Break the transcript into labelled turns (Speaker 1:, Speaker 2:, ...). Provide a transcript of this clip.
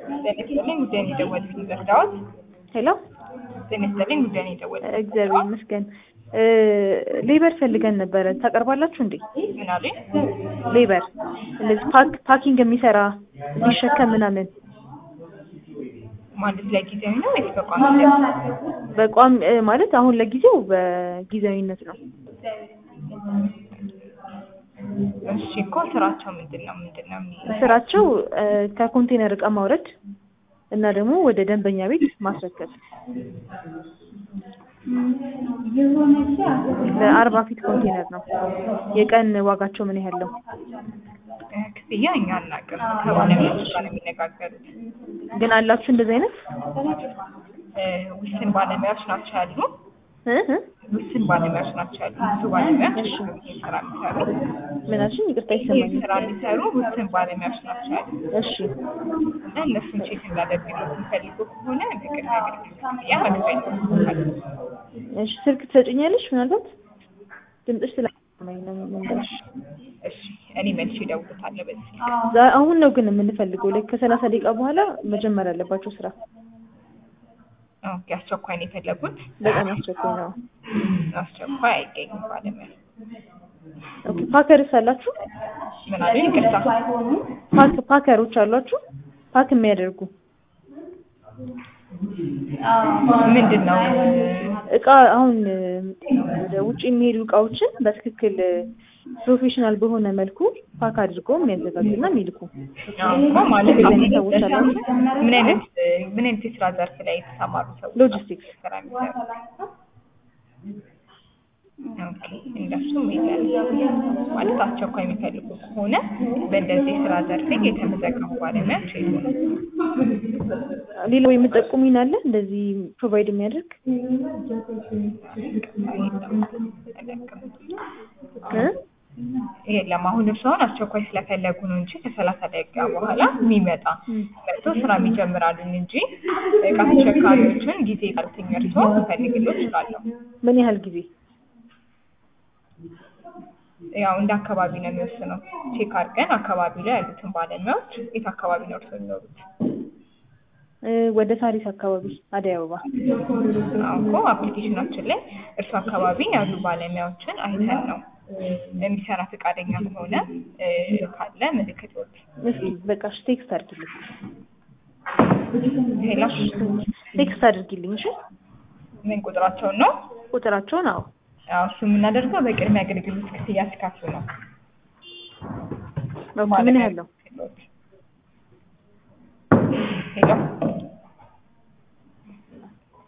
Speaker 1: ጤና ይስጥልኝ ጉዳይን የደወሉልኝ ዘርዳዎት።
Speaker 2: ሄሎ
Speaker 1: ጤና ይስጥልኝ ጉዳይን የደወሉልኝ
Speaker 2: እግዚአብሔር ይመስገን። ሌበር ፈልገን ነበረ ታቀርባላችሁ እንዴ?
Speaker 1: ምን አሉኝ?
Speaker 2: ሌበር እንደዚህ ፓክ ፓኪንግ የሚሰራ ሊሸከም ምናምን
Speaker 1: ማለት ለጊዜያዊ ነው ወይስ በቋሚነት?
Speaker 2: በቋም እ ማለት አሁን ለጊዜው በጊዜያዊነት ነው።
Speaker 1: እሺ እኮ ስራቸው ምንድን ነው ምንድን ነው የሚ-
Speaker 2: ስራቸው እ ከኮንቴነር እቃ ማውረድ እና ደግሞ ወደ ደንበኛ ቤት ማስረከብ ለአርባ ፊት ኮንቴነር ነው። የቀን ዋጋቸው ምን ያህል ነው?
Speaker 1: እ ክፍያ እኛ አናውቅም። ከባለሙያዎች ጋር ነው የሚነጋገሩት።
Speaker 2: ግን አላችሁ እንደዚህ አይነት
Speaker 1: እ ውስን ባለሙያዎች ናቸው ያሉ
Speaker 2: እ እ
Speaker 1: ውስን ባለሙያዎች ናቸው ያሉ ብዙ ባለሙያዎች ይሄን ስራ የሚሰሩ
Speaker 2: ምን አልሽኝ? ይቅርታ
Speaker 1: ይሄን
Speaker 2: አይሰማኝም።
Speaker 1: ስራ የሚሰሩ ውስን ባለሙያዎች ናቸው ያሉ
Speaker 2: እሺ
Speaker 1: እና እነሱን ቼክ እንዳደርግልዎት የሚፈልጉ ከሆነ በቅድሚያ አገልግሎት ክፍያ መክፈል ይኖርበታል።
Speaker 2: እሺ ስልክ ትሰጭኛለሽ? ምናልባት ድምፅሽ ስላሰማኝ ነው የምንገርሽ።
Speaker 1: እሺ እኔ መልሼ እደውልልዎታለሁ በዚህ ስልክ።
Speaker 2: ዛ- አሁን ነው ግን የምንፈልገው ላይ ከሰላሳ ደቂቃ በኋላ መጀመር አለባቸው ስራ።
Speaker 1: ኦኬ አስቸኳይ ነው የፈለጉት?
Speaker 2: በጣም አስቸኳይ ነው።
Speaker 1: አስቸኳይ አይገኝም ባለሙያ።
Speaker 2: ኦኬ ፓከርስ አላችሁ?
Speaker 1: ምን አሉኝ? ይቅርታ
Speaker 2: ፓክ ፓከሮች አሏችሁ? ፓክ የሚያደርጉ
Speaker 1: ምንድን ነው?
Speaker 2: እቃ አሁን እ፣ ወደ ውጭ የሚሄዱ እቃዎችን በትክክል እ፣ ፕሮፌሽናል በሆነ መልኩ ፓክ አድርገው የሚያዘጋጁና የሚልኩ
Speaker 1: አዎ እኮ ማለት
Speaker 2: እንደዚህ
Speaker 1: አሁን
Speaker 2: አይነት ሰዎች አላችሁ?
Speaker 1: ምን አይነት ምን አይነት የስራ ዘርፍ ላይ የተሰማሩ ሰዎች
Speaker 2: ሎጂስቲክስ
Speaker 1: ስራ የሚሰሩ? ኦኬ እንደሱም የለም ማለት አስቸኳይ የሚፈልጉ ከሆነ በእንደዚህ የስራ ዘርፍ ላይ የተመዘገቡ ባለሙያዎች የሉም።
Speaker 2: ሌላው የምጠቁሙኝ አለ እንደዚህ ፕሮቫይድ የሚያደርግ እ?
Speaker 1: የለም አሁን እርስዎን አስቸኳይ ስለፈለጉ ነው እንጂ ከሰላሳ ደቂቃ በኋላ የሚመጣ መጥቶ ስራ ይጀምራሉን እንጂ እቃ ተሸካሪዎችን ጊዜ ካልተኛ እርስዎ ልፈልግልዎ እችላለሁ።
Speaker 2: ምን ያህል ጊዜ?
Speaker 1: ያው እንደ አካባቢ ነው የሚወስነው። ቼክ አድርገን አካባቢ ላይ ያሉትን ባለሙያዎች የት አካባቢ ነው እርስዎ የሚኖሩት?
Speaker 2: እ፣ ወደ ሳሪስ አካባቢ አደይ አበባ
Speaker 1: አዎ እኮ አፕሊኬሽናችን ላይ እርሱ አካባቢ ያሉ ባለሙያዎችን አይተን ነው የሚሰራ ፈቃደኛ ከሆነ እ፣ ካለ ምልክት ወጥ
Speaker 2: እስኪ በቃ እሺ፣ ቴክስት አድርጊልኝ
Speaker 1: ሌላ
Speaker 2: ቴክስት አድርጊልኝ እሺ
Speaker 1: ምን ቁጥራቸውን ነው?
Speaker 2: ቁጥራቸውን አዎ
Speaker 1: ያው እሱ የምናደርገው በቅድሚያ አገልግሎት ክፍያ ሲከፍሉ ነው።
Speaker 2: ኦኬ ምን ያህል ነው
Speaker 1: ሄሎ